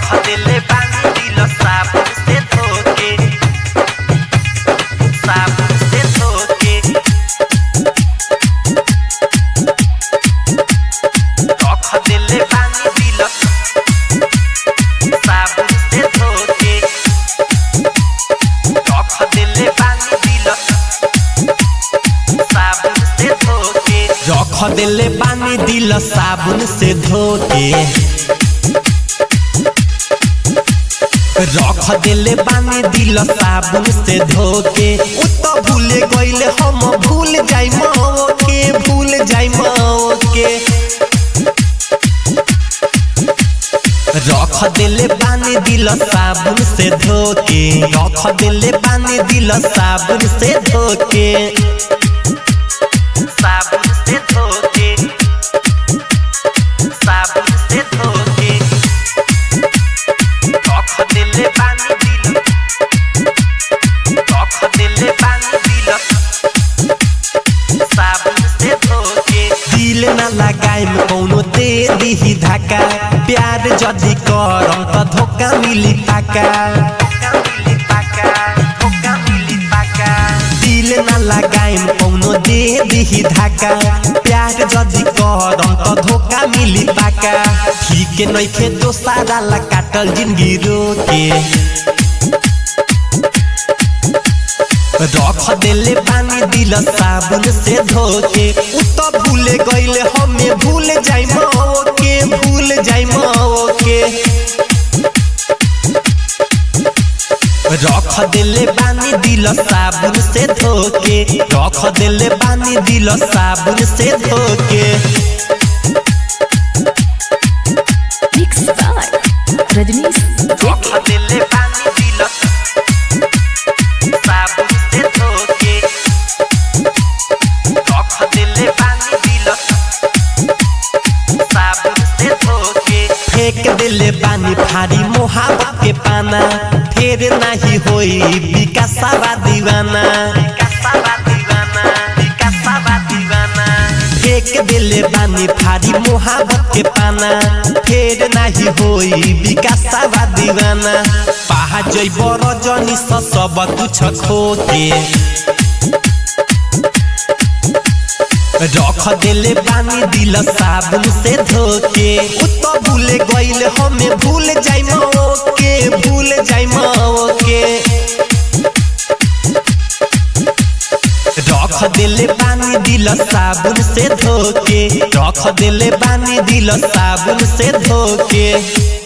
रख देले बानी दिल साबुन से धोके साबुन से धोके रख देले बानी दिल साबुन से धोके रख देले बानी दिल साबुन से धोके रख देले बानी दिल साबुन से धोके रख देले बानी दिल साबुन से धोके उ तो भूले गइले हम भूल जाई माओ के भूल जाई माओ के रख देले बानी दिल साबुन से धोके रख देले बानी दिल साबुन से धोके साबुन से धोके साबुन से धोके रख देले बानी दिल रख देले बानी दिल साबुन से धोके दिल ना लगाइम कौनो दे दिही धक्का प्यार जदी करम त धोखा मिली पाका धोखा मिली पाका धोखा मिली पाका दिल ना लगाइम कौनो दे दिही धक्का प्यार जदी करम त धोखा मिली पाका ठीक नइखे दोसारा ला काटल जिंदगी रोके रख देले पानी दिल साबुन से धोके उ तो भूले गइले हमें भूल जाई माओ के भूल जाई माओ के रख देले बानी दिल साबुन से धोके रख देले बानी दिल साबुन से धोके Mixed by Rajnish रख देले बानी दिल साबुन से धोके रख देले बानी दिल साबुन से धोके फेंक देले बानी फारी मोहब्बत के पाना फेर नाही होई विकासवा दीवाना विकासवा दीवाना विकासवा दीवाना फेंक देले बानी फारी मोहब्बत के पाना फेर नाही होई विकासवा दीवाना पहा जइब रजनी स सब कुछ खोके रख देले बानी दिल साबुन से धोके उ तो भूले गइले हमें भूल जाई माओ के भूल जाई माओ के रख देले बानी दिल साबुन से धोके रख देले बानी दिल साबुन से धोके